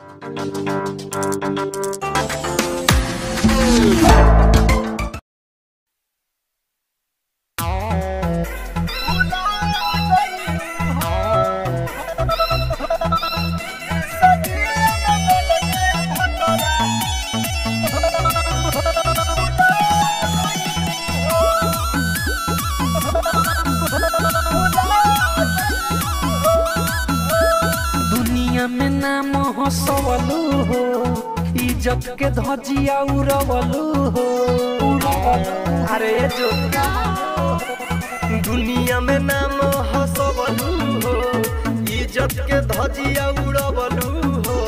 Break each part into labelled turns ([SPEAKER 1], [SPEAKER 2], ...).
[SPEAKER 1] दुनिया में नाम हंसवलू हो इज्जत के धजिया उड़वलू हो अरे जो
[SPEAKER 2] दुनिया में नाम हसबलू हो इज्जत के धजिया उड़बलू हो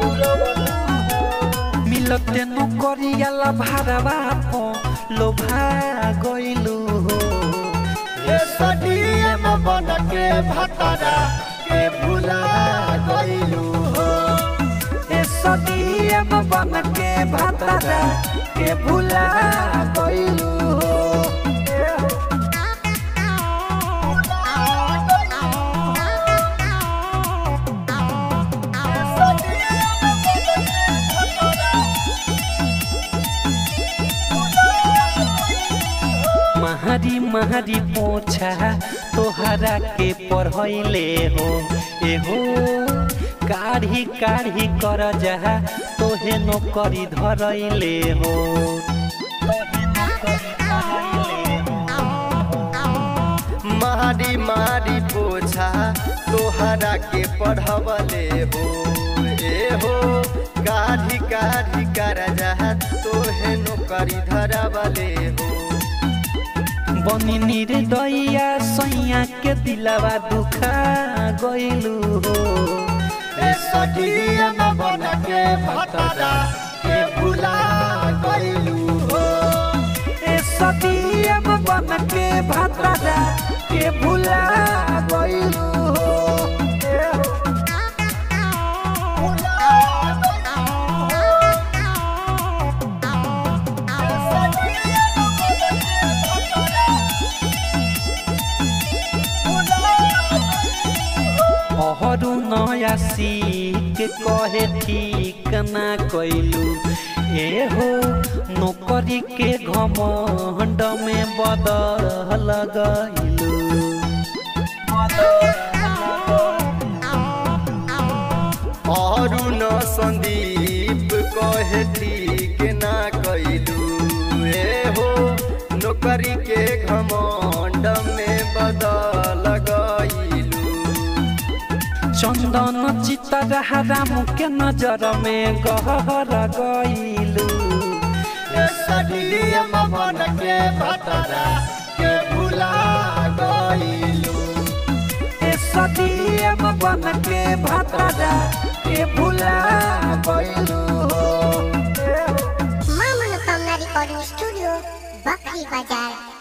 [SPEAKER 1] मिलते नौकरियाला भाड़वा पो लोभा गइलू हो
[SPEAKER 2] ये सडीएम बन के भतरा के भुला गइलू हो
[SPEAKER 1] ए सदीएम बन के भातरा के भुला गइलू हो महरी महरी पोछा तोहरा के पढ़ैले हो एहो काढ़ी काढ़ी कर जा तोहे नौकरी धरैले हो
[SPEAKER 2] मारी मारी पोछा तोहरा के पढ़वले हो ए हो काढ़ी काढ़ी कर जा तोहे नौकरी धरवले हो
[SPEAKER 1] बनी निर्दया सैया के दिलावा दुखा गइलू हो
[SPEAKER 2] ए सडीएम बन के भतरा के भुला गइलू हो
[SPEAKER 1] ए सदीएम बन के भातरा के भुला गइलू हो अहरू नया के कहे ठीक ना कैलू ए हो नौकरी के घमंड में बदल गइलू
[SPEAKER 2] अरुण संदीप कहे ठीक ना कैलू ए हो नौकरी के घमंड में बदल गइलू
[SPEAKER 1] चंदन चितर राम के नजर में गहर गइलू
[SPEAKER 2] ए सडीएम बन के भतरा के भुला गइलू
[SPEAKER 1] ए सदीएम बन के भातरा के भुला गइलू हो
[SPEAKER 3] मां मनोकामना रिकॉर्डिंग स्टूडियो बकरी बाजार